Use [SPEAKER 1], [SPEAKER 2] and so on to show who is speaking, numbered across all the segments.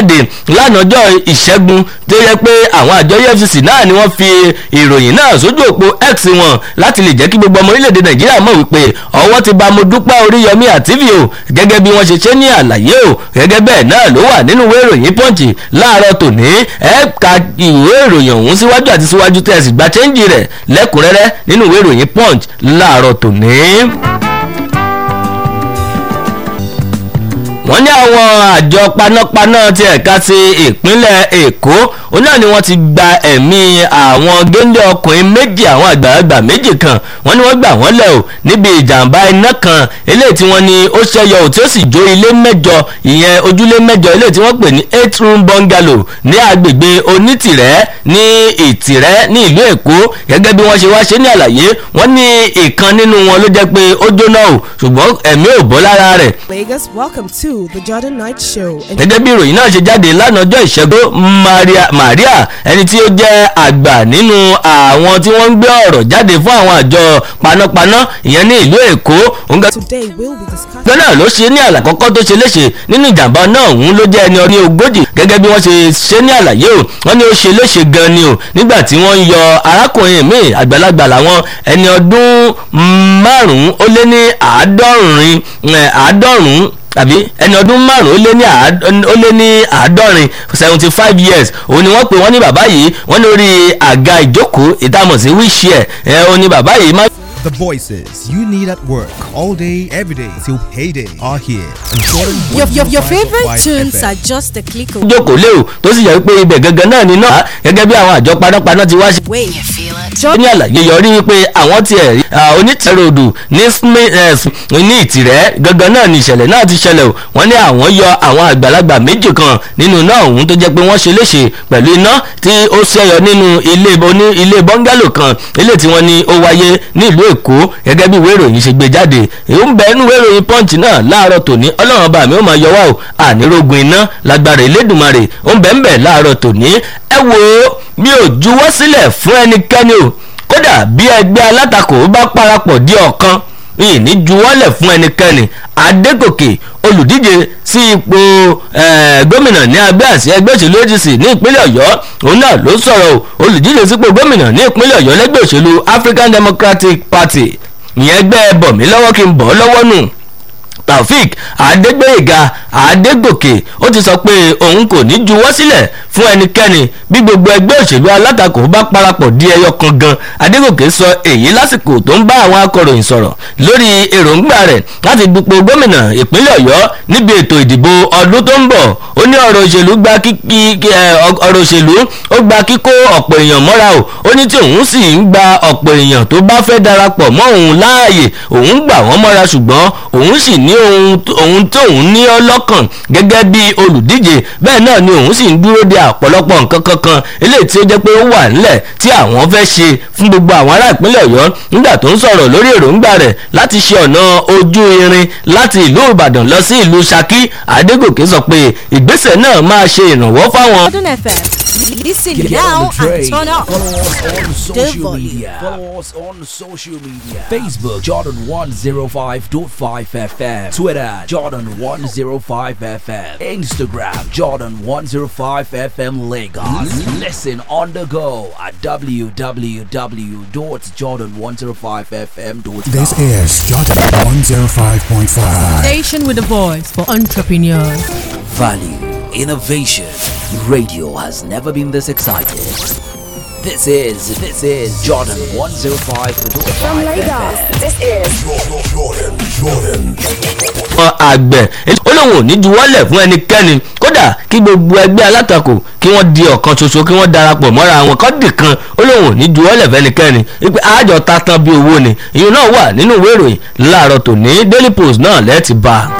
[SPEAKER 1] jáde lánàjọ́ ìṣẹ́gun tó yẹ pé àwọn àjọ efcc náà ni wọ́n fi ìròyìn náà sójú òpó x wọn láti lè jẹ́ kí gbogbo ọmọ orílẹ̀-èdè nàìjíríà mọ̀ wípé ọwọ́ ti ba mo dúpẹ́ oríyọmí àtìfì o gẹ́gẹ́ bí wọ́n ṣe ṣe ní àlàyé o gẹ́gẹ́ bẹ́ẹ̀ náà ló wà nínú ìwé ìròyìn punch láàárọ̀ tòní ẹ ka ìwé ìròyìn ọ̀hún síwájú àti síwájú tẹ̀sí gba chẹ́ńjì rẹ̀ lẹ́kùnrẹ́rẹ́ nínú ìwé ìròyìn punch láàárọ̀ tòní. wọ́n ní àwọn àjọ panápaná ti ẹ̀ka ti ìpínlẹ̀ èkó òun náà ni wọ́n ti gba ẹ̀mí àwọn géńdé ọkùnrin méjì àwọn àgbàlagbà méjì kan wọ́n ní wọ́n gbà wọ́n lẹ̀ o níbi ìjàmbá iná kan eléyìí tí wọ́n ní ó ṣẹyọ ò tí ó sì jó ilé mẹ́jọ ìyẹn ojúlé mẹ́jọ eléyìí tí wọ́n pè ní eight room bungalow ní agbègbè onítìrẹ́ ní ìtìrẹ́ ní ìlú èkó gẹ́gẹ́ bí wọ́n ṣe wá ṣe ní àlàyé wọ́n ní ìkan nínú wọn ló jẹ́ pé ó jóná o ṣùgbọ́n ẹ̀mí ò bọ́ lára rẹ̀
[SPEAKER 2] Lagos, welcome to the Jordan Night Show. And
[SPEAKER 1] gẹ́gẹ́ bí ìròyìn náà ṣe jáde lánàá ọjọ́ ìṣẹ́gun maria maria ẹni tí ó jẹ́ àgbà nínú àwọn tí wọ́n ń gbé ọ̀rọ̀ jáde fún àwọn àjọ panápaná ìyẹn ní ìlú èkó òun gẹ́gẹ́
[SPEAKER 2] today we'll be discussing.
[SPEAKER 1] kan náà ló ṣe ní àlàkọ́kọ́ tó ṣe léṣe nínú ìjàmbá náà òun ló jẹ́ ẹni ọdún ogójì gẹ́gẹ́ bí wọ́n ṣe ṣe ní àlàyé o wọ́n ní ó ṣe léṣe gan ni o nígbà tí wọ́n ń yọ arákùnrin míì àgbàlagbà làwọn ẹni ọdún márùn-ún ó lé ní àádọ́rin àádọ́rùn-ún tàbí ẹni ọdún márùn-ún ó lé ní àá- ó lé ní àádọ́rin seventy five years òun ni wọ́n pè wọ́n ní bàbá yìí wọ́n lórí àga ìjókòó ìtàmọ̀ sí wheelchair ẹ̀ òun ni bàbá yìí máa.
[SPEAKER 3] The voices you need at work all day, every day till payday are here. on Jordan
[SPEAKER 4] Your, your, your
[SPEAKER 3] 105.5
[SPEAKER 4] favorite tunes
[SPEAKER 3] FM.
[SPEAKER 4] are just a click away.
[SPEAKER 1] jókòó lé o tó sì yẹ pé ibẹ̀ gangan náà ni náà gẹ́gẹ́ bí àwọn àjọ panápaná ti wá ṣe
[SPEAKER 4] Wait.
[SPEAKER 1] ó ní àlàyé yọrí wípé àwọn tiẹ̀ rí onítẹ̀rọ̀dù ní Sme- eh, S- ní ìtìrẹ́ gangan náà ni ìṣẹ̀lẹ̀ náà ti ṣẹlẹ̀ o wọ́n ní àwọn yọ àwọn àgbàlagbà méjì kan nínú iná ọ̀hún tó jẹ́ pé wọ́n ṣe léṣe pẹ̀lú iná tí ó ṣẹyọ nínú ilé oní ilé bọ́ngálò kan ilé tí wọ́n ní ó wáyé ní ìlú èkó gẹ́gẹ́ bí ìwé ìròyìn ṣe gbé jáde èyí ń bẹ nínú ìwé ìròyìn punch náà láàárọ̀ tòní ọlọ́run ọba mi ó máa yọ wá o ànírógun iná lágbára elédùnmarè ó ń bẹ ń bẹ láàárọ̀ tòní ẹ wò ó mi ò juwọ́ sílẹ̀ fún ẹnikẹ́ni o kódà bí ẹgbẹ́ alátakò bá parapọ̀ di ọ̀kan ìní juwọ́lẹ̀ fún ẹnikẹ́ni adégòkè olùdíje sí ipò eh, gómìnà ní abẹ́ àsí ẹgbẹ́ òṣèlú adc ní ìpínlẹ̀ ọ̀yọ́ òun náà ló sọ̀rọ̀ o olùdíje sípò gómìnà ní ìpínlẹ̀ ọ̀yọ́ lẹ́gbẹ́ òṣèlú african democratic party ìyẹn ẹgbẹ́ bọ̀ mí lọ́wọ́ kí n bọ̀ ọ́ lọ́wọ́ nù taofik adégbèyèga adégòkè ó ti sọ pé òun kò ní juwọ́ sílẹ̀ fún ẹnikẹ́ni bí gbogbo ẹgbẹ́ òṣèlú alátakò bá parapọ̀ di ẹyọ kan gan adégòkè sọ èyí lásìkò tó ń bá àwọn akọ̀ròyìn sọ̀rọ̀ lórí èròǹgbà rẹ̀ láti dupò gómìnà ìpínlẹ̀ ọ̀yọ́ níbi ètò ìdìbò ọdún tó ń bọ̀ ó ní ọ̀rọ̀ òṣèlú gba kíkí ọ̀rọ̀ òṣèlú ó gba kíkó ọ̀pọ̀ èèyàn mọ́ra o ó ní tí òun sì ń gba ọ̀pọ̀ èèyàn tó bá fẹ́ darapọ̀ mọ́ òun láàyè òun gbà wọ́n mọ́ra ṣùgbọ́n òun sì ní ohun ohun tó òun ní ọlọ́kàn gẹ́gẹ́ bí olùdíje bẹ́ẹ̀ náà ni òun sì ń dúró de ọ̀pọ̀lọpọ̀ nǹkan kankan eléyìí tí ó jẹ́ pé ó wà nílẹ̀ tí àwọn fẹ́ ṣe fún gbogbo àwọn ará ìpínlẹ̀ ọ̀yọ́ nígbà tó ń sọ̀rọ̀ lórí èròǹgbà rẹ̀ láti ṣe ọ̀nà ojú irin láti ìlú ìbàdàn lọ sí ìlú ṣakí adégòkè sọ pé ìgbésẹ̀ náà máa ṣe ìrànwọ́ fáwọn
[SPEAKER 4] Jordan FM. Listen now and turn up.
[SPEAKER 5] Follow us on
[SPEAKER 4] The
[SPEAKER 5] social
[SPEAKER 4] volume.
[SPEAKER 5] media. Follow us on social media. Facebook Jordan 105.5 FM. Twitter Jordan 105 FM. Instagram Jordan 105 FM Lagos. Listen on the go at www.jordan105fm.com.
[SPEAKER 6] This is Jordan 105.5.
[SPEAKER 7] Station with a voice for entrepreneurs.
[SPEAKER 5] Value, innovation. Radio has never been this excited. This is this is Jordan 105.5
[SPEAKER 8] From Lagos,
[SPEAKER 5] FM.
[SPEAKER 8] this is
[SPEAKER 1] àgbẹ̀ ó lóun ò ní juwọ́lẹ̀ fún ẹnikẹ́ni kódà kí gbogbo ẹgbẹ́ alátakò kí wọ́n di ọ̀kan ṣoṣo kí wọ́n darapọ̀ mọ́ra wọn kọ́ dì kan ó lóun ò ní juwọ́lẹ̀ fún ẹnikẹ́ni wípé àjọ ta tán bí owó ni ìyẹn náà wà nínú ìwé ìròyìn láàárọ̀ tòní daily post náà lẹ́ẹ̀tì bá a.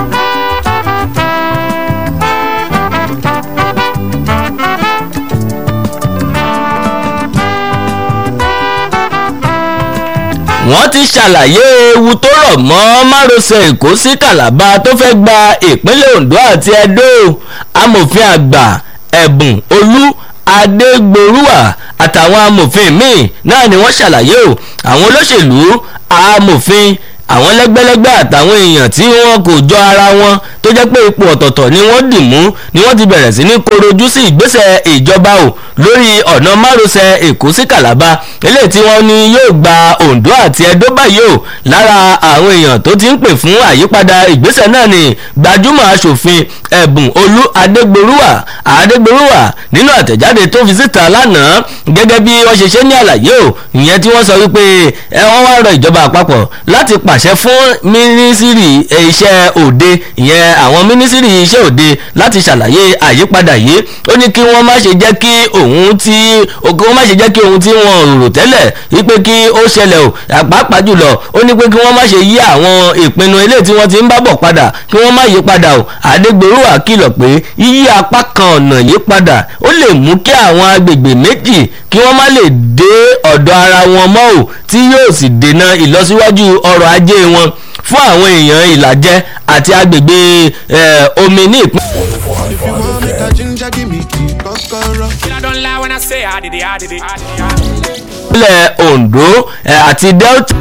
[SPEAKER 1] wọ́n ti ṣàlàyé ewu tó rọ̀ mọ́ márosẹ̀ èkó sí kàlábà tó fẹ́ gba ìpínlẹ̀ ondo àti edo amòfin àgbà ẹ̀bùn olú adégbòrúwà àtàwọn amòfin míì náà ni wọ́n ṣàlàyé o àwọn olóṣèlú amòfin àwọn lẹ́gbẹ́lẹ́gbẹ́ àtàwọn èèyàn tí wọ́n kò jọ ara wọn tó jẹ́ pé ipò ọ̀tọ̀ọ̀tọ̀ ni wọ́n dì mú ni wọ́n ti bẹ̀rẹ̀ sí ní korojú sí ìgbésẹ̀ ìjọba o lórí ọ̀nà márosẹ̀ èkó sí kàlábà eléyìí tí wọ́n ní yóò gba ondo àti ẹdó báyìí o lára àwọn èèyàn tó ti ń pè fún àyípadà ìgbésẹ̀ náà ni gbajúmọ̀ aṣòfin ẹ̀bùn olú adégbòrúwà adégbòrúwà nínú àtẹ̀jáde tó fi síta lánàá gẹ́gẹ́ bí wọ́n ṣe ṣe ní àlàyé o ìyẹn tí wọ́n sọ wípé ẹ wọ́n wá rọ ìjọba àpapọ̀ láti pàṣẹ fún mínísírì iṣẹ́ òde ìyẹn àwọn mínísírì iṣẹ́ òde láti ṣàlàyé àyípadà yìí ó ní kí wọ́n má ṣe jẹ́ kí òun tí kí wọ́n má ṣe jẹ́ kí ohun tí wọ́n rò tẹ́lẹ̀ wípé kí ó ṣẹlẹ̀ o pàápàá jùlọ ó ní pé kí wọ́n má ṣe yí àwọn ìpinnu eléyìí tí wọ́n ti ń bá bọ̀ padà kí wọ́n má yí padà o àdégbèrúwà kìlọ̀ pé yíyí apá kan ọ̀nà yí padà ó lè mú kí àwọn agbègbè méjì kí wọ́n má lè dé ọ̀dọ̀ ara wọn mọ́ o tí yóò sì dènà ìlọsíwájú ọrọ̀ ajé wọn fún àwọn èèyàn ìlàjẹ àti agbègbè omi ní ìpín.
[SPEAKER 8] If you want make a ginger, give me key, kokoro.
[SPEAKER 9] I don't lie when I say I did it, I did it, I did it. I did it.
[SPEAKER 1] ìpínlẹ̀ ondo eh, àti delta.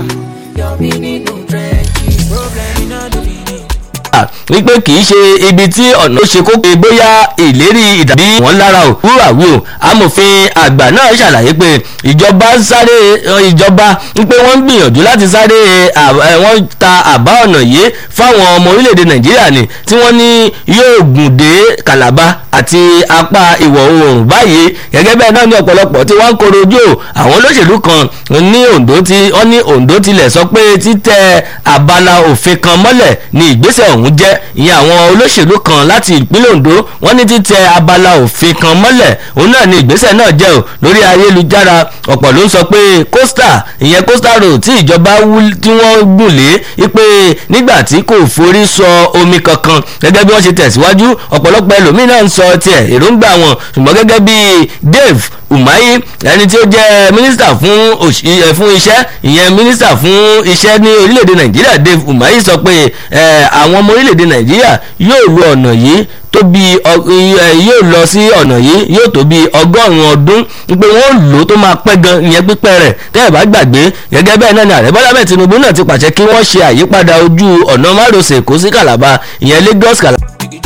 [SPEAKER 1] wípé kì í ṣe ibi tí ọ̀nà ó ṣe kókó bóyá ìlérí ìdàbí wọn lára ò wúrà wí o amòfin àgbà náà ṣàlàyé pé ìjọba sáré ìjọba wípé wọ́n ń gbìyànjú láti sáré wọ́n ta àbá ọ̀nà yìí fáwọn ọmọ orílẹ̀-èdè nàìjíríà ni tí wọ́n ní yóò gùn dé calabar àti apá ìwọ̀ oòrùn báyìí gẹ́gẹ́ bẹ́ẹ̀ náà ní ọ̀pọ̀lọpọ̀ tí wọ́n ń koro ojú àwọn olóṣèlú kan ní ondo ti wọ́n ní ondo tilẹ̀ sọ pé títẹ abala òfin kan mọ́lẹ̀ ni ìgbésẹ̀ ọ̀hún jẹ́ ìyẹn àwọn olóṣèlú kan láti ìpínlẹ̀ ondo wọ́n ní títẹ abala òfin kan mọ́lẹ̀ òun náà ni ìgbésẹ̀ náà jẹ́ o lórí ayélujára ọ̀pọ̀ ló ń sọ pé costa ìyẹn costa road tí ìjọba tí wọ́n gùn lé wípé nígbà tí kò forí sọ omi kankan gẹ́gẹ́ bí wọ́n ṣe tẹ̀síwájú ọ̀pọ̀lọpọ̀ ẹlòmíín náà ń sọ tiẹ̀ èròǹgbà wọn ṣùgbọ́n gẹ́gẹ́ bí dave umahi ẹni tí ó jẹ́ mínísítà fún fún iṣẹ́ ìyẹn mínísítà fún iṣẹ́ ní orílẹ̀-èdè nàìjíríà dave umahi sọ pé àwọn ọmọ orílẹ̀-èdè nàìjíríà yóò lo ọ̀nà yìí tó bí yóò lọ sí ọ̀nà yìí yóò tó bí ọgọ́rùn-ún ọdún pé wọ́n lò ó tó máa pẹ́ gan ìyẹn pípẹ́ rẹ̀ tẹ́ ẹ̀ bá gbàgbé gẹ́gẹ́ bẹ́ẹ̀ náà ni ààrẹ bọ́lá bẹ́ẹ̀ tinubu náà ti pàṣẹ kí wọ́n ṣe àyípadà ojú ọ̀nà márosẹ̀ èkó sí calabar ìyẹn lagos calabar.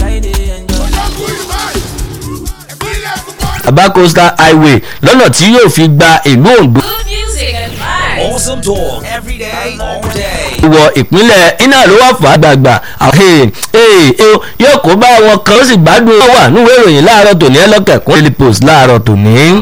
[SPEAKER 1] Aba Coastal Highway lọ́nà tí yóò fi gba ìlú Ondo.
[SPEAKER 4] Good music and vibes.
[SPEAKER 5] Awesome talk every day, all day.
[SPEAKER 1] wọ ìpínlẹ̀ iná ló wà fún àgbààgbà àwọn yóò kó bá wọn kan ó sì gbádùn ó wà níwèé ìròyìn láàárọ̀ tòní ẹlọ́kẹ̀kún daily post láàárọ̀ tòní.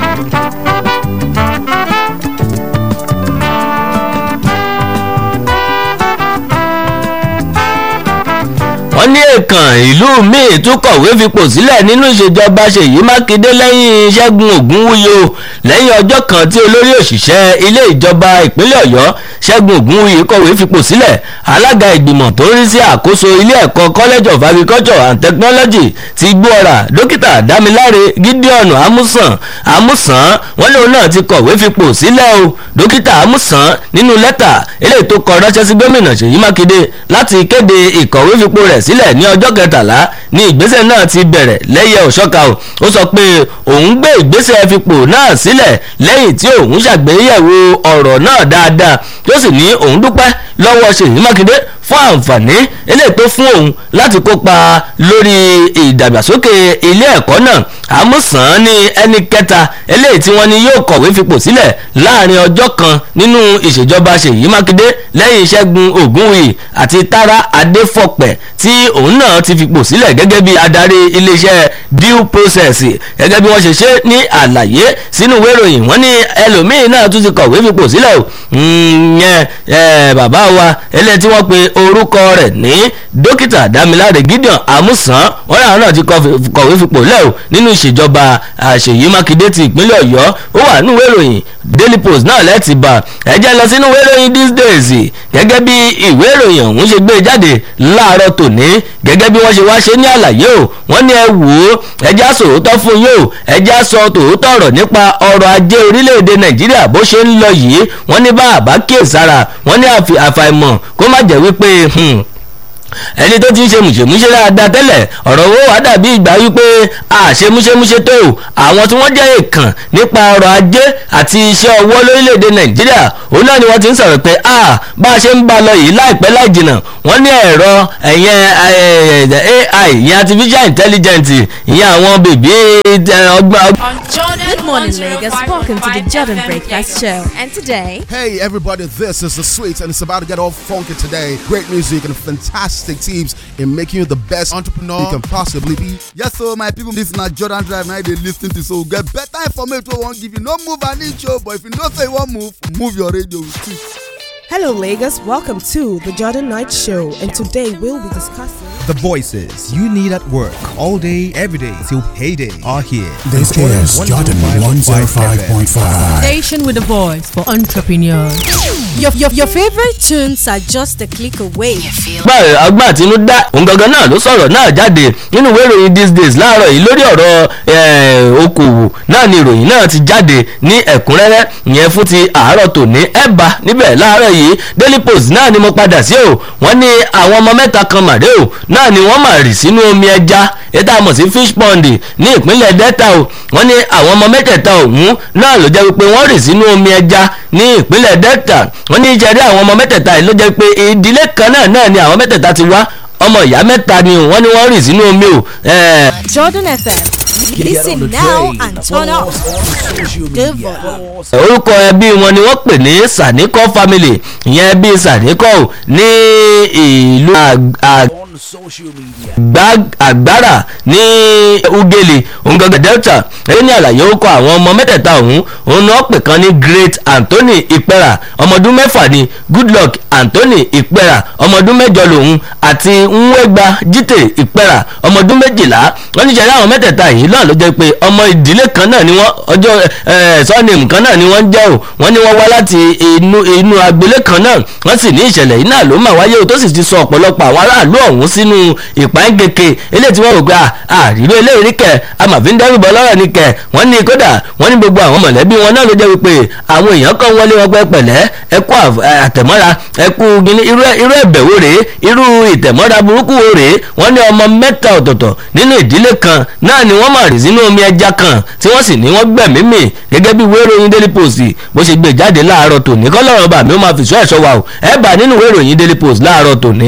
[SPEAKER 1] wọ́n ní èèkàn ìlú míì tún kọ̀wé fipò sílẹ̀ nínú ìṣèjọba ṣèyí mákindé lẹ́yìn ṣẹ́gun ògúnwúyè o lẹ́yìn ọjọ́ kan tí olórí òṣìṣẹ́ ilé ìjọba ìpínlẹ̀ ọ̀yọ́ ṣẹ́gun ògúnwúyè kọ̀wé fipò sílẹ̀ alága ìgbìmọ̀ tó ń rí sí àkóso ilé ẹ̀kọ́ college of agriculture and technology ti gbóọ̀rà dókítà dámiláre gideon amusan amusan wọ́n lóun náà ti kọ̀wé fipò sílẹ̀ o dókítà amusan nínú lẹ́tà eléyìí tó kọ ránṣẹ́ sí gómìnà ṣèyí mákindé láti kéde ìkọ̀wé fipò rẹ̀ sílẹ̀ ní ọjọ́ kẹtàlá ní ìgbésẹ̀ náà ti bẹ̀rẹ̀ lẹ́yẹ òṣọ́ka o ó sọ pé òun gbé ìgbésẹ̀ fipò náà sílẹ̀ lẹ́yìn tí òun ṣàgbéyẹ̀wò ọ̀rọ̀ náà dáadáa tó sì ní òun dúpẹ́ lọ́wọ́ ṣèyí mákindé fún àǹfààní eléyìí tó fún òun láti kópa lórí ìdàgbàsókè ilé ẹ̀kọ́ náà àmúsàn ní ẹni kẹta eléyìí tí wọ́n ní yóò kọ̀wé fipò sílẹ̀ láàrin ọjọ́ kan nínú ìṣèjọba ṣèyí mákindé lẹ́yìn ìṣẹ́gun ògúnwùyí àti tara adéfọ̀pẹ̀ tí òun náà ti fipò sílẹ̀ gẹ́gẹ́ bí adarí iléeṣẹ́ due process gẹ́gẹ́ bí wọ́n ṣe ṣe ní àlàyé sínú ìwé ìròyìn wọ́n ní ẹlòmíín náà tún ti kọ̀wé fipò sílẹ̀ o yẹn bàbá wa eléyìí tí wọ́n pe orúkọ rẹ̀ ní dókítà dámiláre gideon amusan wọn làwọn náà ti kọ̀wé fipò lẹ́ o nínú ìṣèjọba àṣeyí mákindé ti ìpínlẹ̀ ọ̀yọ́ ó wà nínú ìwé ìròyìn daily post náà lẹ́ẹ̀tì bá ẹ̀jẹ̀ lọ sínú ìwé ìròyìn these days gẹ́gẹ́ bí ìwé ìròyìn ọ̀hún ṣe gbé jáde láàárọ̀ tòní gẹ́gẹ́ bí wọ́n ṣe wá ṣe ní àlàyé o wọ́n ní ẹ wò ó ẹjẹ́ sòótọ́ fún yín o ẹjẹ́ sọ tòótọ́ ọ̀rọ̀ nípa ọrọ̀ ajé orílẹ̀-èdè nàìjíríà bó ṣe ń lọ yìí wọ́n ní bá àbá kíyèsára wọ́n ní àfàìmọ̀ kó má jẹ́ wípé ẹni tó ti ń ṣe mùṣemúṣe dáadáa tẹ́lẹ̀ ọ̀rọ̀ owó wa dàbí ìgbà wípé àṣe múṣemúṣe tó o àwọn tí wọ́n jẹ́ èèkàn nípa ọrọ̀ ajé àti iṣẹ́ ọwọ́ lórílẹ̀‐èdè nàìjíríà òun náà ni wọ́n ti ń sọ̀rọ̀ pé a bá a ṣe ń bá a lọ yìí láìpẹ́ láì jìnnà wọ́n ní ẹ̀rọ ẹ̀yẹn ai ìyẹn artificial intelligence ìyẹn àwọn bèbí ọgbọ́n.
[SPEAKER 4] Good
[SPEAKER 10] morning, Lagos. Welcome to the Jordan Breakfast Show. And today,
[SPEAKER 8] Hey everybody, this is the sweet and it's about to get all funky today. Great music and fantastic tips in making you the best entrepreneur you can possibly be.
[SPEAKER 11] Yes, so my people, this na Jordan Drive. Now they listen to so get better information. We won't give you no move an inch, oh, but if you know say you want move, move your radio.
[SPEAKER 2] Hello, Lagos. Welcome to the Jordan Night Show, and today we'll be discussing.
[SPEAKER 3] The voices you need at work all day, every day till payday are here.
[SPEAKER 6] This
[SPEAKER 3] Jordan
[SPEAKER 6] is Jordan 105.5.
[SPEAKER 7] Station with a voice for entrepreneurs.
[SPEAKER 10] your, your, your favorite tunes are just a click away.
[SPEAKER 1] gbà ọgbà àtinúdá òun gangan náà ló sọ̀rọ̀ náà jáde nínú ìwé ìròyìn these days láàárọ̀ yìí lórí ọ̀rọ̀ eh, okòwò náà ni ìròyìn náà ti jáde ní ẹ̀kúnrẹ́rẹ́ ìyẹn fún ti àárọ̀ tòní ẹ̀bà níbẹ̀ láàárọ̀ yìí daily post náà ni mo padà sí o wọ́n ní àwọn ọmọ mẹ́ta kan màdé o náà ni wọ́n mà rì sínú omi ẹja ètò àmọ̀ sí fish pond ní ìpínlẹ̀ delta o wọ́n ní àwọn ọmọ mẹ́tẹ̀ẹ̀ta ọ̀hún náà ló jẹ́ wípé wọ́n rì sínú omi ẹja ní ìpínlẹ̀ delta wọ́n ní ìṣẹ̀rí àwọn ọmọ mẹ́tẹ̀ẹ̀ta yìí ló jẹ́ pé ìdílé kan náà náà ni àwọn mẹ́tẹ̀ẹ̀ta ti wá ọmọ ìyá mẹ́ta ni wọ́n ní wọ́n rì sínú omi o. eh,
[SPEAKER 10] Jordan FM. Listen now and turn up. Good volume.
[SPEAKER 1] orúkọ ẹbí wọn ni wọ́n pè ní sanikọ family ìyẹn ẹbí sanikọ o ní ìlú Ag- Ag-
[SPEAKER 5] On social media.
[SPEAKER 1] Gbá- àgbára ní ugele ongangan delta èyí ní àlàyé ó kọ àwọn ọmọ mẹ́tẹ̀ẹ̀ta ọ̀hún òun náà pè kan ní great anthony ìpẹ́rà ọmọdún mẹ́fà ni goodluck anthony ìpẹ́rà ọmọdún mẹ́jọ lòun àti nwegba jite ìpẹ́rà ọmọdún méjìlá wọ́n ní sẹ́yìn àwọn mẹ́tẹ̀ẹ̀ta yìí náà ló jẹ́ pé ọmọ ìdílé kan náà ni wọ́n ọjọ́ sọ́ọ̀nìmù kan náà ni wọ́n ń jẹ́ o wọ́n ní wọ́n wá láti inú inú agboolé kan náà wọ́n sì ní ìṣẹ̀lẹ̀ yìí náà ló mà wáyé o tó sì ti sọ ọ̀pọ̀lọpọ̀ àwọn aráàlú ọ̀hún sínú ìpáǹgeke eléyìí tí wọ́n rò pé àrílò eléyìí rí kẹ̀ amàfin dẹ́rùbọ̀ lọ́rọ̀ ni kẹ̀ wọ́n ní kódà wọ́n ní gbogbo àwọn mọ̀lẹ́bí wọn náà ló jẹ́ wípé àwọn èèyàn kan wọlé wọn pẹ́ pẹ̀lẹ́ ẹ kú àf- ẹ, àtẹ̀mọ́ra ẹ kú gini irú ẹ- irú ẹ̀bẹ̀ wo rèé irú ìtẹ̀mọ́ra burúkú wo rèé wọ́n ní ọmọ mẹ́ta ọ̀tọ̀ọ̀tọ̀ nínú ìdílé kan náà ni wọ́n mà rí sínú omi ẹja kan tí wọ́n sì ní wọ́n gbẹ̀mí mì gẹ́gẹ́ bí ìwé ìròyìn daily post bó ṣe gbé jáde láàárọ̀ tòní kọ́lọ́rọ̀ bàmí ó máa fìṣọ́ ẹ̀ṣọ́ wa o ẹ bá nínú ìwé ìròyìn daily post láàárọ̀ tòní.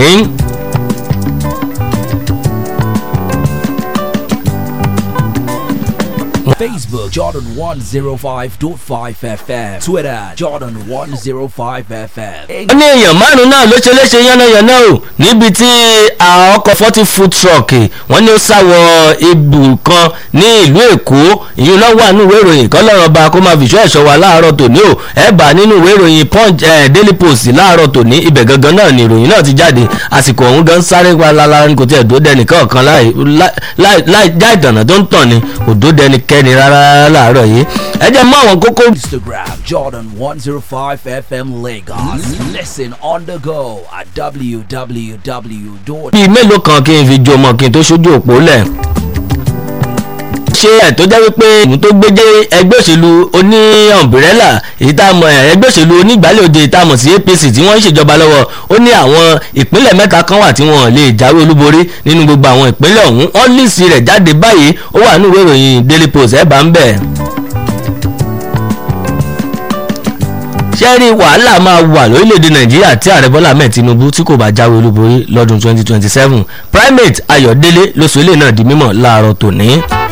[SPEAKER 5] Facebook Jordan 105.5 FM. Twitter Jordan 105 FM.
[SPEAKER 1] wọ́n ní èèyàn márùn-ún náà ló ṣe léṣe yánnayànna o níbi tí àwọn ọkọ̀ forty foot truck wọ́n ní ó sáwọ ibù kan ní ìlú èkó ìyún náà wà nínú ìwé ìròyìn kan lọ́rọ̀ bá kó máa fìṣọ́ ẹ̀ṣọ́ wa láàárọ̀ tòní o ẹ̀ bá nínú ìwé ìròyìn punch eh, daily post láàárọ̀ tòní ibẹ̀ gangan náà ni ìròyìn náà ti jáde àsìkò ọ̀hún gan sáré wa lára ní kò tí ẹ̀ dó dẹni kọ̀ọ̀kan láì láì láì já ìtànà tó ń tàn ni kò dó dẹni kẹ́ni rárá láàárọ̀ yìí ẹ jẹ́ mọ́ àwọn kókó
[SPEAKER 5] Instagram Jordan 105 FM Lagos. Listen on the go at www.
[SPEAKER 1] bíi mélòó kan kí n fi jo ọmọ kí n tó ṣojú òpó lẹ̀. ṣé ẹ̀ tó jẹ́ wípé ìmú tó gbé jẹ́ ẹgbẹ́ òṣèlú oní ọ̀mbrẹ́là èyí tá a mọ̀ ẹ̀ ẹgbẹ́ òṣèlú onígbàlẹ̀ òde tá a mọ̀ sí apc tí wọ́n ń ṣèjọba lọ́wọ́ ó ní àwọn ìpínlẹ̀ mẹ́ta kan wà tí wọ́n lè jáwé olúborí nínú gbogbo àwọn ìpínlẹ̀ ọ̀hún wọ́n líìsì rẹ̀ jáde báyìí ó wà nínú ìwé ìròyìn daily post ẹ̀ bá ń bẹ̀. ṣẹ́rí wàhálà máa wà lórílẹ̀‐èdè nàìjíríà tí ààrẹ bọ́lá ahmed tinubu tí kò bá jáwé olúborí lọ́dún 2027 primate ayọ̀délé lóṣù ilé náà di mímọ̀ láàárọ̀ tòní.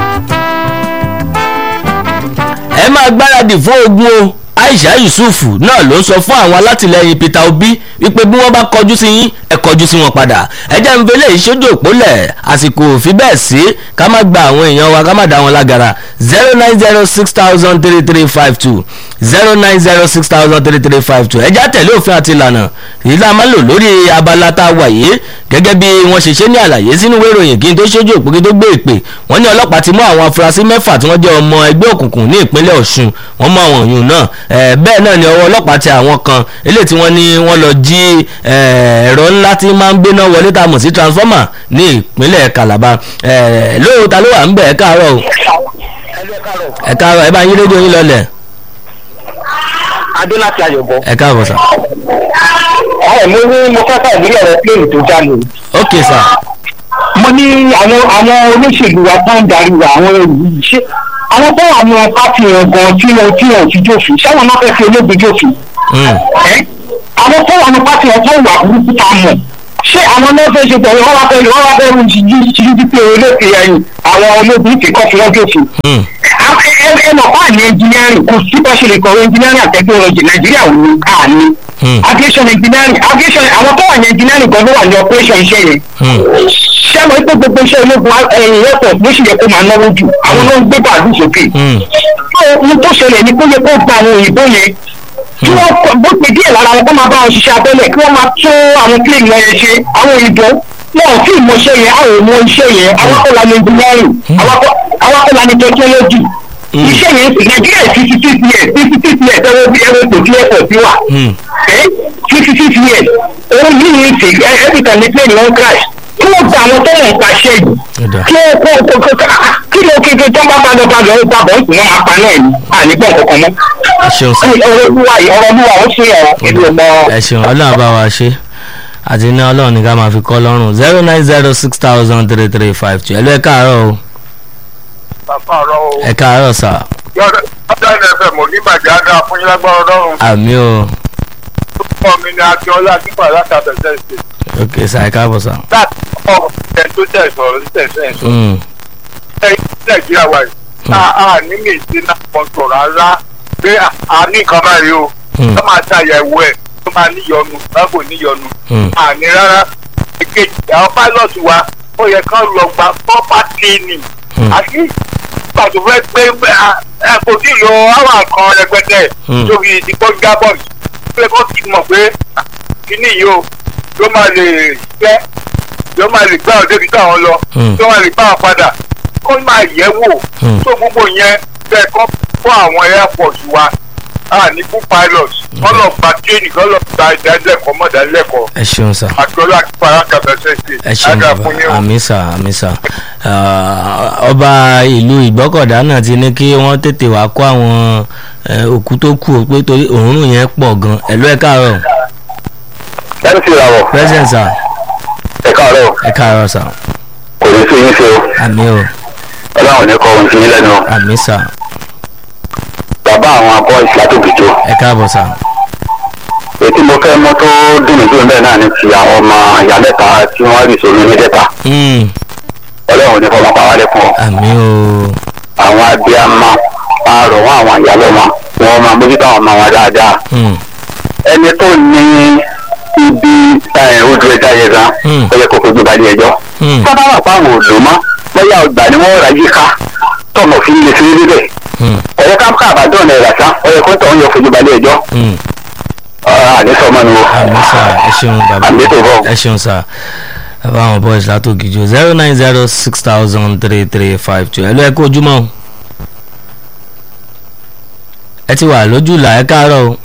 [SPEAKER 1] ẹ máa gbáradì fún ogun o aisha yusuf náà ló ń sọ fún àwọn alátìlẹyìn peter obi wípé bí wọ́n bá kọjú sí yín ẹ kọjú sí wọn padà ẹ jẹ́ ń fẹlẹ́ ìṣojú òpólẹ̀ àsìkò òfin bẹ́ẹ̀ sí ká má gba àwọn èèyàn wa ká má dá wọn lágara zero nine zero six thousand three three five two zero nine zero six thousand three three five two ẹjá tẹ̀lé òfin àti ìlànà èyí tá a máa lò lórí abala tá a wà yìí gẹ́gẹ́ bí wọ́n ṣe ṣe ní àlàyé sínú ìwé ìròyìn kí n tó ṣojú òpó kí n tó gbé ìpè wọ́n ní ọlọ́pàá ti mú àwọn afurasí mẹ́fà tí wọ́n jẹ́ ọmọ ẹgbẹ́ òkùnkùn ní ìpínlẹ̀ ọ̀ṣun wọ́n mú àwọn òyìn náà Eh, bẹ́ẹ̀ náà ni ọwọ́ ọlọ́pàá ti àwọn kan eléyìí tí wọ́n ní wọ́n lọ jí eh, ẹ̀rọ ńlá tí máa ń gbéná wọlé tá a mọ̀ sí transformer ní ìpínlẹ̀ calabar Eh, lóòótọ́ ta ló wà ń bẹ̀ ẹ́ káàárọ̀ o ẹ káàárọ̀ ẹ bá yín rédíò yín lọlẹ̀
[SPEAKER 12] adé láti ayọ̀bọ.
[SPEAKER 1] ẹ káàbọ̀ sà.
[SPEAKER 12] ẹ mo ní mo fẹ́ fẹ́ ìdílé rẹ pléènì tó jáde.
[SPEAKER 1] ok sir.
[SPEAKER 12] mo ní àwọn àwọn olóṣèlú wa tó ń darí wa àwọn èyí ṣé àwọn tó wà ní pátì yẹn gan tí wọn tí wọn ti jófin sáwọn náà fẹ́ fi olóògbé jófin. ẹ àwọn tó wà ní pátì yẹn tó wà burúkú tá a mọ̀ ṣé àwọn náà fẹ́ ṣe pẹ̀lú wọn wá fẹ́ wọn wá fẹ́ rú jíjí jíjí pé olóògbé ẹ̀yìn àwọn olóògbé ti kọ́ fi wọ́n jófin. ẹ mọ̀ fún àní engineering kò sí bá ṣe lè kọ̀wé engineering and technology nàìjíríà ò ní àní aviation engineering aviation àwọn tó wà ní engineering gan ló wà ní operation iṣẹ́ yẹn ṣé àwọn ipò gbogbo iṣẹ́ ológun ẹ̀yìn airport ló sì yẹ kó máa náwó jù àwọn ló ń gbé bàálù sókè ohun tó ṣẹlẹ̀ ni kó yẹ kó gba àwọn òyìnbó yẹn kí wọ́n bó ṣe díẹ̀ lára wọn kó máa bá wọn ṣiṣẹ́ abẹ́lẹ̀ kí wọ́n máa tún àwọn plane yẹn ṣe àwọn òyìnbó wọn ò tí ì mọ iṣẹ́ yẹn àwọn ò mọ iṣẹ́ yẹn àwọn kọ́ la ní engineering àwọn kọ́ la ní technology iṣẹ́ yẹn sì nàìjíríà fifty six years fifty six years ẹwọ́ bí ẹwọ́ kò tí airport ti wà fifty six years òun yìí ní ti every time the plane wọn crash kí wọ́n gba àwọn tó ń pàṣẹ yìí kí wọ́n kó kó kó kí ló kéke tó bá padà padà ó padà ó sì wọ́n máa pa náà ní ànígbọ̀n kankan mọ́.
[SPEAKER 1] ẹ ṣeun sir.
[SPEAKER 12] ọ̀rọ̀ olúwa yìí ọ̀rọ̀ olúwa ó ṣe ọ̀rọ̀ ìlú ọmọ.
[SPEAKER 1] ẹ ṣeun ọlọ́run bá wa ṣe àti ní ọlọ́run ní ká máa fi kọ́ lọ́rùn zero nine zero six thousand three three five two ẹ lọ ẹ káàárọ̀ o
[SPEAKER 13] bàbá ọ̀rọ̀ o.
[SPEAKER 1] ẹ káàárọ̀ sà.
[SPEAKER 13] yọ̀dọ̀ ọ̀dọ̀ fm onígbàjẹ́ á dáa fún yín lágbára ọlọ́run.
[SPEAKER 1] àmì o
[SPEAKER 13] orúkọ mi ni akínọlá akínpà láti abẹ́sẹ̀ ṣe.
[SPEAKER 1] ok sà ẹ káàbọ̀ sà.
[SPEAKER 13] láti ọkọ̀ ẹ̀ tó tẹ̀ sọ̀rọ̀ ní tẹ̀sẹ̀ sọ.
[SPEAKER 1] Mm,
[SPEAKER 13] ẹ̀yin nàìjíríà wa yìí a a ní lè ṣe náà kan sọ̀rọ̀ rárá pé a ní nǹkan báyìí o.
[SPEAKER 1] Mm.
[SPEAKER 13] tó máa ṣàyẹ̀wò ẹ̀ tó máa níyọnu lágbo níyọnu.
[SPEAKER 1] Mm.
[SPEAKER 13] àní rárá èkejì àwọn pilot wa ó yẹ kán lọ gba proper training. àti ìgbà tó fẹ́ pé ẹ kò tí ì lo àwọn kan rẹpẹtẹ
[SPEAKER 1] Mm.
[SPEAKER 13] tóbi ìdíkọ́ gábọ̀n pé kó ti mọ̀ pé kíní yìí o ló máa lè ṣẹ́ ló máa lè gbá ọdẹ kíkọ́ àwọn lọ
[SPEAKER 1] Mm.
[SPEAKER 13] ló máa lè gbá wọn padà kó máa yẹ̀ wò
[SPEAKER 1] Mm.
[SPEAKER 13] tó gbogbo yẹn bẹ́ẹ̀ kọ́ fún àwọn airport wa a ní fún pilot kọ́ lọ gba tírénì kọ́ lọ gba ìdánilẹ́kọ̀ọ́ mọ̀dánilẹ́kọ̀ọ́
[SPEAKER 1] ẹ ṣeun sà.
[SPEAKER 13] àtọ́lá àkípàrà kàbẹ́sẹ̀ ṣe
[SPEAKER 1] ẹ ṣeun
[SPEAKER 13] àgbà
[SPEAKER 1] bàbá
[SPEAKER 13] fún yín o.
[SPEAKER 1] àmì sà àmì sà Ah, ọba ìlú ìgbọ́kọ̀dá náà ti ní kí wọ́n tètè wá kó àwọn eh, òkú tó kù ó pé torí òórùn yẹn pọ̀ gan ẹ lọ ẹ káàárọ̀
[SPEAKER 12] lẹ́nu sí ìràwọ̀
[SPEAKER 1] present sà
[SPEAKER 12] ẹ káàárọ̀
[SPEAKER 1] ẹ káàárọ̀ sà
[SPEAKER 12] kò ní sí yín ṣe o
[SPEAKER 1] àmì o
[SPEAKER 12] ọlọ́run ní kọ́ ohun sí yín lẹ́nu
[SPEAKER 1] àmì sà
[SPEAKER 12] bàbá àwọn abọ́ ìsìlátòkìjọ
[SPEAKER 1] ẹ káàbọ̀ sà
[SPEAKER 12] ètí mo fẹ́ mọ́ tó dùn mí dùn bẹ́ẹ̀ náà ni ti àwọn ọmọ ìyá mẹ́ta tí wọ́n rí sómi ní dẹ́ta
[SPEAKER 1] Mm,
[SPEAKER 12] ọlọ́run ní kọ́ ọmọ pa wá lẹ́kùn
[SPEAKER 1] àmì o
[SPEAKER 12] àwọn abiyamọ àárọ̀ wọn àwọn ìyálọ́ wọn wọn máa mójútó àwọn ọmọ wọn dáadáa
[SPEAKER 1] Mm,
[SPEAKER 12] ẹni tó ní ibi ẹ̀, odò ẹja yẹn gan
[SPEAKER 1] Mm.
[SPEAKER 12] ó yẹ kó fojú balẹ̀ ẹjọ́
[SPEAKER 1] Mm.
[SPEAKER 12] sábà wà fáwọn òdò mọ́ bóyá ọgbà ni wọ́n rà yíká tọmọ fi lè fi rí bẹ́ẹ̀
[SPEAKER 1] mm,
[SPEAKER 12] ọ̀yẹ́ ká ká àbádọ́ ọ̀nà ìrà sá ọ̀yẹ́ kó tọ̀ ń yọ fojú balẹ̀ ẹjọ́
[SPEAKER 1] mm.
[SPEAKER 12] àdéṣọmọ ni wo
[SPEAKER 1] àmì sà ẹ ṣeun bàbá
[SPEAKER 12] àmì tó bọ̀.
[SPEAKER 1] ẹ ṣeun sà bàbá àwọn boys látòkìjọ zero nine zero six thousand three three five two ẹ lọ ẹ kó ojúmọ́ o. ẹ ti wà lójú là ẹ káàárọ̀ o.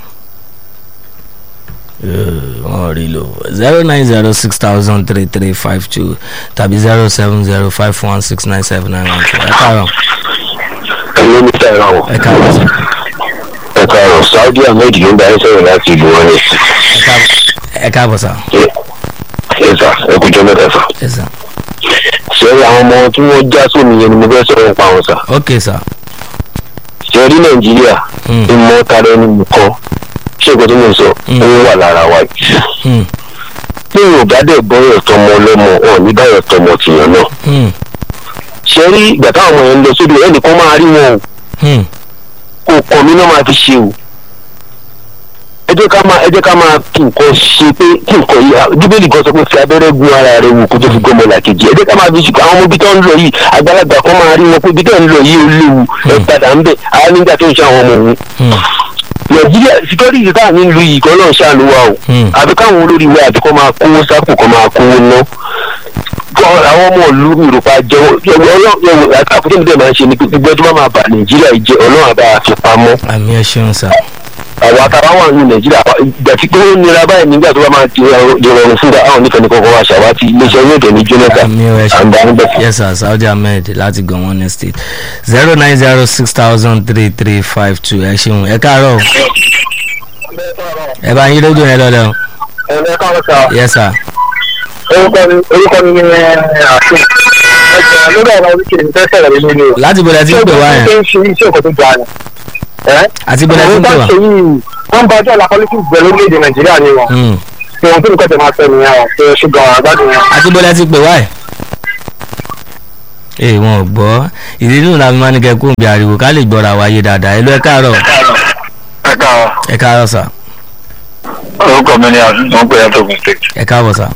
[SPEAKER 1] Eh, wọ́n rí lò zero nine zero six thousand three three five two tàbí zero seven zero five one six nine seven nine one two ẹ káàárọ̀
[SPEAKER 12] ẹ̀yin ní sẹ́yìn náà wọ̀
[SPEAKER 1] ẹ káàárọ̀ sà
[SPEAKER 12] ẹ káàárọ̀ saudi ahmed ló ń bá yín sọ̀rọ̀ láti ìlú wọn ní
[SPEAKER 1] ẹ káàbọ̀ ẹ káàbọ̀ sà
[SPEAKER 12] ẹ sà ẹ kú jọ mẹ́ta sà.
[SPEAKER 1] ẹ sà
[SPEAKER 12] ṣé àwọn ọmọ tí wọ́n já sómi yẹn ni mo fẹ́ sọ̀rọ̀ nípa wọn sà.
[SPEAKER 1] ok sà
[SPEAKER 12] ṣe rí nàìjíríà ìmọ̀ tara ẹni nìkan ṣé ìgbà tó mọ̀ sọ ó wà lára wa jù.
[SPEAKER 1] Mm,
[SPEAKER 12] bí yorùbá dẹ̀ bọ́yọ̀ tọmọ ọlọ́mọ ọ̀ ní báyọ̀ tọmọ tìyàn náà.
[SPEAKER 1] mm,
[SPEAKER 12] ṣe rí ìgbà táwọn ọmọ yẹn ń lọ sódò ẹnìkan máa rí wọn o
[SPEAKER 1] mm,
[SPEAKER 12] kò kọ́ mi náà máa fi ṣe o. ẹ jẹ́ ká máa ẹ jẹ́ ká máa kí nǹkan ṣe pé kí nǹkan yìí bíbélì kan sọ pé fi abẹ́rẹ́ gun ara rẹ wò kó tó fi gbọ́mọ làkejì ẹ jẹ́ ká máa fi ṣe àwọn ọmọ ibi tó ń lọ yìí àgbàlagbà kan máa rí wọn pé ibi tó ń lọ yìí ó léwu ẹ padà ń bẹ̀ àwọn nígbà tó ń ṣe àwọn ọmọ òun nàìjíríà síkọ́rìtì tá à ní lu yìí kan náà ṣàánú wa o àbí káwọn olórí wa àbí kọ́ máa kówó sápò kọ́ máa kówó ná kọ́ àwọn ọmọ ìlú ìrùpá jẹ́wọ́ ọlọ́run àkókò tó máa ń ṣe ni pé gbogbo ẹjọ́ máa bà nàìjíríà yìí jẹ́ ọlọ́run àbá fi pamọ́
[SPEAKER 1] àmì ẹ ṣeun sà
[SPEAKER 12] àwọn àtàrà wà ní nàìjíríà ìgbà tí pé ó nira báyìí nígbà tó bá máa di ìrọ̀rùn fún wa àwọn onífẹ̀ẹ́ ní kọ́kọ́ wa ṣàwátì iléeṣẹ́ yóò dẹ̀ ní jonathan àǹdà ń bẹ̀.
[SPEAKER 1] yes sir saudi ahmed láti gọ̀wọ́n ní state zero nine zero six thousand three three five two ẹ ṣeun ẹ káàárọ̀ ẹ bá yín rédíò yẹn lọ́lẹ́ o.
[SPEAKER 12] ẹ̀rọ káwọn sọ
[SPEAKER 1] yes sir.
[SPEAKER 12] orúkọ mi orúkọ mi ni àfin ẹ̀jẹ̀ lórí ọ̀rọ̀ oríṣiríṣi ní fẹ́ sẹ̀rẹ̀ nínú ilé o.
[SPEAKER 1] láti bọ̀dẹ̀ tí ń pè wá
[SPEAKER 12] ṣé
[SPEAKER 1] yẹn
[SPEAKER 12] o ṣe iṣẹ́ òkò tó ga ni. ẹ́
[SPEAKER 1] àti bọ̀dẹ̀ tí ń pè
[SPEAKER 12] àwọn
[SPEAKER 1] wá.
[SPEAKER 12] tó ń ṣe yìí wọ́n bá ọjọ́ ìlà politics bẹ̀rẹ̀ lórílẹ̀‐èdè nàìjíríà ni wọn.
[SPEAKER 1] Hmm.
[SPEAKER 12] ṣé ohun tó nìkan tẹ̀ máa fẹ́ nìyẹn o ṣe ṣùgbọ́n àgbàdo yẹn.
[SPEAKER 1] àti bọ̀dẹ̀ tí ń pè wá yẹn. ee wọn ò gbọ́ ìdí nínú la fi máa ní kẹ́ kó ń bí ariwo ká lè gbọ́ra wáyé dáadáa ẹ lọ ẹ káàárọ̀
[SPEAKER 13] ẹ káàárọ̀
[SPEAKER 1] ẹ káàárọ̀ sà
[SPEAKER 13] orúkọ mi ni àtúntò ń pè é tógun state.
[SPEAKER 1] ẹ káàbọ̀ sà.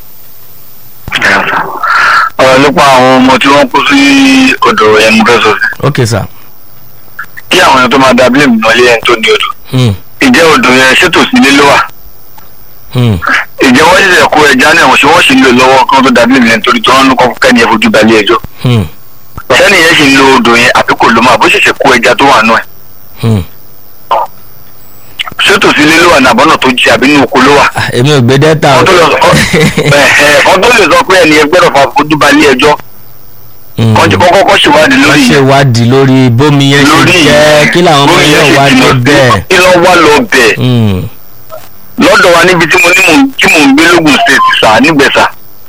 [SPEAKER 13] ọ̀rọ̀ nípa àwọn ọmọ tí wọ́n kú sí odò yẹn mo fẹ́ sọ sí.
[SPEAKER 1] ok sà.
[SPEAKER 13] kí àwọn èèyàn tó máa da blame mọ́lé ẹni tó ní odò.
[SPEAKER 1] Hmm.
[SPEAKER 13] ìjẹ́ odò yẹn ṣètò sí ilé ló wà.
[SPEAKER 1] Hmm.
[SPEAKER 13] ìjẹ́ wọ́n ṣẹ̀ṣẹ̀ kó ẹja náà wọ́n ṣe wọ́n sì ń lò lọ́wọ́ kí wọ́n tó da blame yẹn torí tí wọ́n ń kọ́ kẹ́ni ẹ̀ fojú balẹ̀ ẹjọ́.
[SPEAKER 1] Hmm.
[SPEAKER 13] sẹ́ni yẹn sì ń lo odò yẹn àbí kò ló máa bó ṣẹ̀ṣẹ̀ kó ẹja tó wà nù ẹ̀.
[SPEAKER 1] Hmm.
[SPEAKER 13] ṣètò sí ilé ló wà nàbọ́nà tó jí àbí nínú oko ló wà.
[SPEAKER 1] Ah, èmi ò gbé dẹ́ta o.
[SPEAKER 13] ọdún lè sọ pé ẹni ẹgbẹ́ rẹ̀ fà fojú balẹ̀ ẹjọ́
[SPEAKER 1] Hmm.
[SPEAKER 13] kọ́ńtì kọ́kọ́ kọ́ ṣèwádìí
[SPEAKER 1] wọ́n
[SPEAKER 13] lórí
[SPEAKER 1] ṣe
[SPEAKER 13] yẹn
[SPEAKER 1] ìwádìí lórí bómi yẹn ṣe
[SPEAKER 13] lórí
[SPEAKER 1] jẹ́ kí làwọn ọmọ
[SPEAKER 13] bómi
[SPEAKER 1] yẹn
[SPEAKER 13] ṣe
[SPEAKER 1] wà
[SPEAKER 13] jìnnà
[SPEAKER 1] lọ
[SPEAKER 13] sí,
[SPEAKER 1] bẹ́ẹ̀.
[SPEAKER 13] kí lọ wá lọ bẹ́ẹ̀
[SPEAKER 1] Hmm.
[SPEAKER 13] lọ́dọ̀ wa níbi tí mo ní mò ń tí mò ń gbé lógun state sà nígbẹ̀sà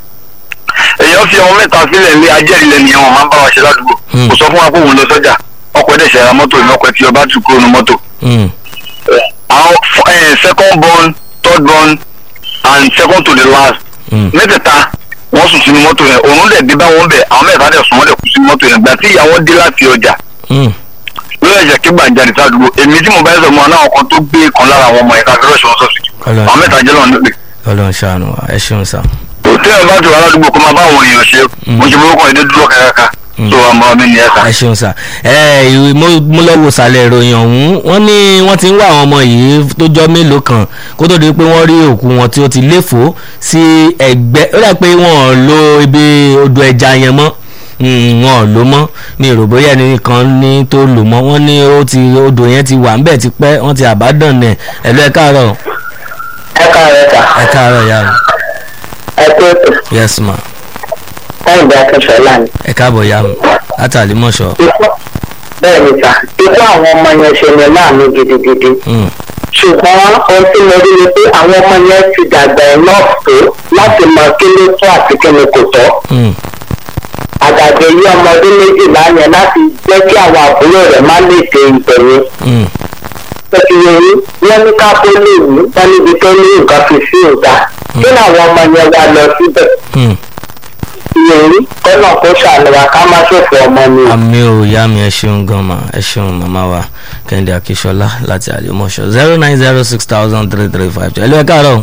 [SPEAKER 13] èèyàn fi ọmọ mẹ́ta sílẹ̀ ní ajẹ́rìílẹ̀ ni àwọn máa ń bá wa ṣe ládùúgbò
[SPEAKER 1] Hmm.
[SPEAKER 13] kò sọ fún wa pé òun lọ sọ́jà ọkọ̀ ẹ̀dẹ̀ ṣẹ̀ra mọ́tò ní ọkọ̀ tí ọba tù kúrò ní mọ́tò
[SPEAKER 1] Hmm.
[SPEAKER 13] àwọn f- eh, second born third born and second to the last
[SPEAKER 1] Hmm.
[SPEAKER 13] mẹ́tẹ̀ẹ̀ta wọ́n sùn sínú mọ́tò yẹn òun dẹ̀ dé bá wọn bẹ̀ àwọn mẹ́ta dẹ̀ sùn wọ́n dẹ̀ kú sínú mọ́tò yẹn gbà tí ìyàwó dé láti ọjà
[SPEAKER 1] Hmm.
[SPEAKER 13] lórí ẹ̀jẹ̀ kí gbàǹjarì sádùúgbò èmi tí mo bá ń sọ mọ́ náà kan tó gbé kan lára àwọn ọmọ yẹn ká fẹ́rẹ́ ṣọ́ sọ́ọ̀sì
[SPEAKER 1] Ọlọ́run
[SPEAKER 13] àwọn mẹ́ta jẹ́ lọ́nà nípe
[SPEAKER 1] Ọlọ́run ṣàánú wa ẹ ṣeun sà.
[SPEAKER 13] òtẹ́ ẹ̀ bá ti wà ládùúgbò kó máa bá àwọn èèyàn ṣe mo ṣe mọ́kàn èdè dúró kẹ́kẹ́ká tó àmọ́ mi nìyẹn sà.
[SPEAKER 1] ẹ ṣeun sà ẹ ìwé mo mo lọ wo sàlẹ̀ ìròyìn ọ̀hún wọ́n ní wọ́n ti ń wá àwọn ọmọ yìí tó jọ mélòó kan kó tó di pé wọ́n rí òkú wọn tí ó ti léfò sí ẹgbẹ́ ó dà pé wọ́n ò lo ibi odò ẹja yẹn mọ́ Mm, wọn ò lò mọ́ mi ò rò bóyá ẹnìkan ní tó lò mọ́ wọ́n ní ó ti odò yẹn ti wà ńbẹ̀ ti pẹ́ wọ́n ti àbádàn nẹ̀ ẹ̀lú ẹ káàárọ̀
[SPEAKER 12] ẹ káàárọ̀ sà
[SPEAKER 1] ẹ káàárọ̀ ìyá mi
[SPEAKER 12] ẹ kú ètò
[SPEAKER 1] yes ma
[SPEAKER 12] káyọ̀dé akínṣọ́lá ni.
[SPEAKER 1] ẹ káàbọ̀ ìyá mi látàlí mọ̀ṣọ́
[SPEAKER 12] ikú bẹ́ẹ̀ ni sà ikú àwọn ọmọ yẹn ṣe ní láàmú gidigidi
[SPEAKER 1] Mm,
[SPEAKER 12] ṣùgbọ́n ohun tí mo rí ni pé àwọn ọmọ yẹn ti dàgbà enough tó láti mọ kí ló tó àti kí ni kò tọ́
[SPEAKER 1] mm,
[SPEAKER 12] àgàgà yí ọmọ ọdún méjìlá yẹn láti jẹ́ kí àwọn àbúrò rẹ̀ má lè ṣe ìbẹ̀yìn
[SPEAKER 1] mm,
[SPEAKER 12] pẹ̀lú wọn ní ká tó lè wí wọn níbi tó ní nǹkan fi sí ìgbà kí làwọn ọmọ yẹn wá lọ síbẹ̀
[SPEAKER 1] mm.
[SPEAKER 12] ìyẹn kọ́nà kó ṣàlùwà ká má ṣòfò ọmọ mi.
[SPEAKER 1] àmì ò ìyá mi ẹ ṣeun gan ma ẹ ṣeun màmá wa kẹ́hìndé akíṣọlá láti àlèmọ́ṣọ zero nine zero six thousand three three five two ẹlú ẹ káàárọ̀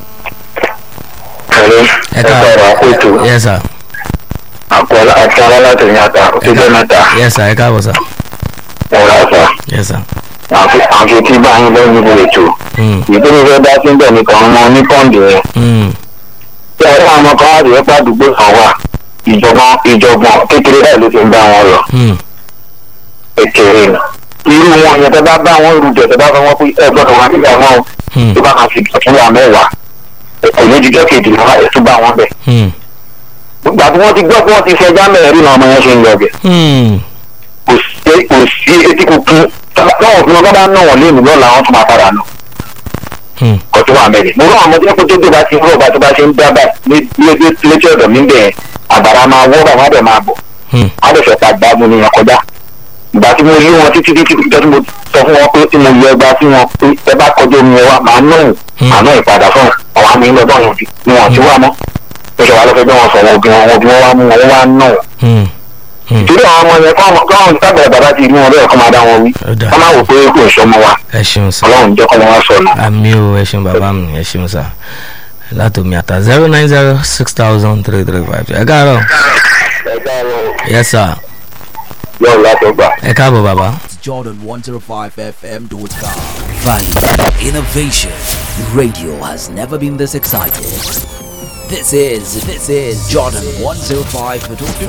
[SPEAKER 1] ẹ káàárọ̀ yes sir
[SPEAKER 13] àkọlá àti alálàtẹ̀ ní ata òṣèjọ́ mẹ́ta
[SPEAKER 1] yes sir ẹ káàbọ̀ sir
[SPEAKER 13] ọ̀rọ̀ àṣà
[SPEAKER 1] yes sir
[SPEAKER 13] àfi tí bá yín lọ́yìn ìbò ètò
[SPEAKER 1] Mm,
[SPEAKER 13] ìdílé fẹ́ dá sí bẹ̀ nìkan ọmọ onípọ́ǹdì yẹn
[SPEAKER 1] mm,
[SPEAKER 13] tí ọ̀rẹ́ àwọn kan wá rèé pàdúgbò kan wà ìjọba ìjọgbọ̀n kékeré báyìí ló ti ń bá wọn lọ
[SPEAKER 1] mm,
[SPEAKER 13] kékeré ni irú wọn yẹn tẹ bá bá wọn rú jẹ tẹ bá bá wọn pé ẹ gbọ́dọ̀ wá nígbà wọn o
[SPEAKER 1] mm,
[SPEAKER 13] tó bá kan fi ìtọ́túnwà mẹ́wàá kò ní jíjọ́ kejì lọ́wọ́ ẹ̀ tó bá wọn bẹ̀.
[SPEAKER 1] mm,
[SPEAKER 13] gbà tí wọ́n ti gbọ́ pé wọ́n ti fẹjá mẹ́rin náà ọmọ yẹn ṣe ń lọ bẹ̀.
[SPEAKER 1] mm.
[SPEAKER 13] kò sí kò sí etí kúkú táwọn òfin ọgbà bá ná wọn lé ìmúlò làwọn tún máa padà nù.
[SPEAKER 1] Hmm.
[SPEAKER 13] kò tó wà mẹ́rin. mo rán àwọn ọmọdé kó tó dé bá ti ń rọ̀ bá tó bá ṣe ń dábà ní létí létí ọ̀dọ̀ mi bẹ̀ àbàrà máa wọ́ bàbá bẹ̀ máa bọ̀.
[SPEAKER 1] Hmm.
[SPEAKER 13] á lè fẹ́ pa gbá mu nìyẹn kọjá. ìgbà tí mo yí wọn títí títí títí tí mo sọ fún wọn pé tí mo yọ ẹgbàá sí wọn pé ẹ bá kọjá omi ẹ wá máa ná òun àná ìpadà fún ọwọ́ àmì ńlọ́dọ̀ wọn ni wọn ti wá mọ́. ó ṣe wà lọ́fẹ̀ẹ́ bí wọ́n sọ wọn bí wọn bí wọ́n wá mú wọn wá ná òun
[SPEAKER 1] Hmm. Hmm.
[SPEAKER 13] torí àwọn ọmọ yẹn káwọn káwọn tábìlì bàbá ti rí wọn bẹ́ẹ̀ kọ́ máa dá wọn wí
[SPEAKER 1] Ó dáa.
[SPEAKER 13] kọ́ máa wò pé kò ń sọmọ wa
[SPEAKER 1] ẹ ṣeun sir
[SPEAKER 13] ọlọ́run jẹ́ kọ́ wọn wá sọnù.
[SPEAKER 1] àmì ò ẹ ṣeun bàbá mi ẹ ṣeun sir látòmí àtà zero nine zero six thousand three three five two ẹ káàárọ̀
[SPEAKER 13] ẹ káàárọ̀
[SPEAKER 1] yes sir
[SPEAKER 13] yóò látọgbà.
[SPEAKER 1] ẹ káàbọ̀ bàbá.
[SPEAKER 5] Jordan 105fm.com. Value, innovation. Radio has never been this excited. This is this is Jordan 105.5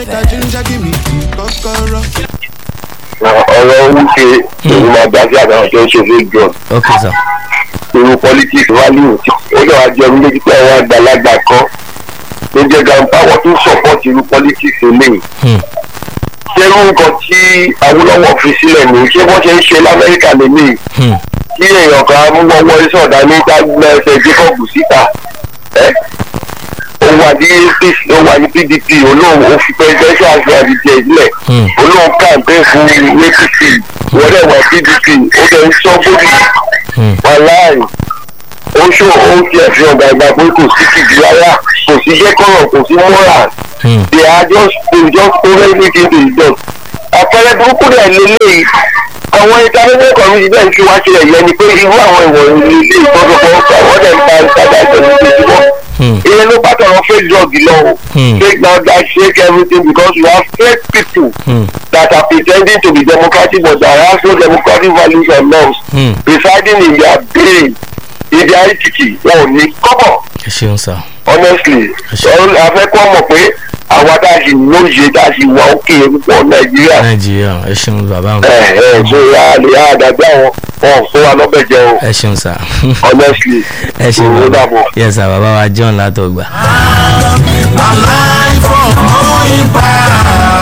[SPEAKER 5] FM.
[SPEAKER 13] ọ̀rọ̀ wípé òun máa gbà sí àtàwọn tó ń ṣe fake john
[SPEAKER 1] ok sir
[SPEAKER 13] irú politics value tí ó yọ àjẹ orí lójú pé àwọn àgbàlagbà kan ló jẹ́ grandpa wọn tún support irú politics eléyìí.
[SPEAKER 1] Hmm.
[SPEAKER 13] ṣé irú nǹkan tí awolowo fi sílẹ̀ ní ṣé wọ́n ṣe ń ṣe lamẹ́ríkà lélẹ́yìí
[SPEAKER 1] Hmm.
[SPEAKER 13] kí èèyàn kan mú wọ́wọ́ ìsọ̀dá ní gbàgbọ́ ẹsẹ̀ jacob síta ẹ́ ó wà ní apc ó wà ní pdp olóhùn ó fi presidential àti àdìjẹ ìbílẹ̀ olóhùn campaign fún apc wọ́n dẹ̀ wà pdp ó dẹ̀ ń sọ bóbi wàláì ó ṣó ó ti ẹ̀fìn ọ̀gá ìgbà pé kò sí kìdí rárá kò sí jẹ́kọ̀rọ̀ kò sí moral they are just they just throw everything to the dog àpẹẹrẹ burúkú rẹ̀ lélẹ́yìí àwọn international community náà fi wá sílẹ̀ yẹn ni pé irú àwọn ìwọ̀n ilé ìtọ́jọpọ̀ àwọn dẹ̀ ń ta ìtajà ìtọ́jú ìtọ́júmọ́ ìyẹn ló bá tọrọ fake drug lọ o fake now that fake everything because we have fake people that are pretending to be democratic but there are no democratic values and norms residing in their brain in their entity wọn ò ní kọ́bọ̀
[SPEAKER 1] ẹ ṣeun sá.
[SPEAKER 13] honestly afẹ́kọ́ mọ̀ pé àwa tá a sì lóye tá a sì wà òkè púpọ̀ nàìjíríà
[SPEAKER 1] nàìjíríà ẹ ṣeun bàbá mi.
[SPEAKER 13] ẹ ẹ ṣe ya lè ya àdàgbà wọn wọn fún wa lọ́bẹ̀ jẹ o
[SPEAKER 1] ẹ ṣeun sá.
[SPEAKER 13] honestly
[SPEAKER 1] ẹ ṣeun
[SPEAKER 13] òun
[SPEAKER 1] bàbá
[SPEAKER 13] dàbọ̀.
[SPEAKER 1] yẹ sá bàbá wa john látọgbà.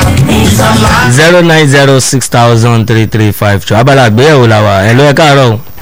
[SPEAKER 1] zero nine zero six thousand three three five two abala àgbéyẹ̀wò la wà ẹ̀ ló ẹ̀ káàárọ̀ o.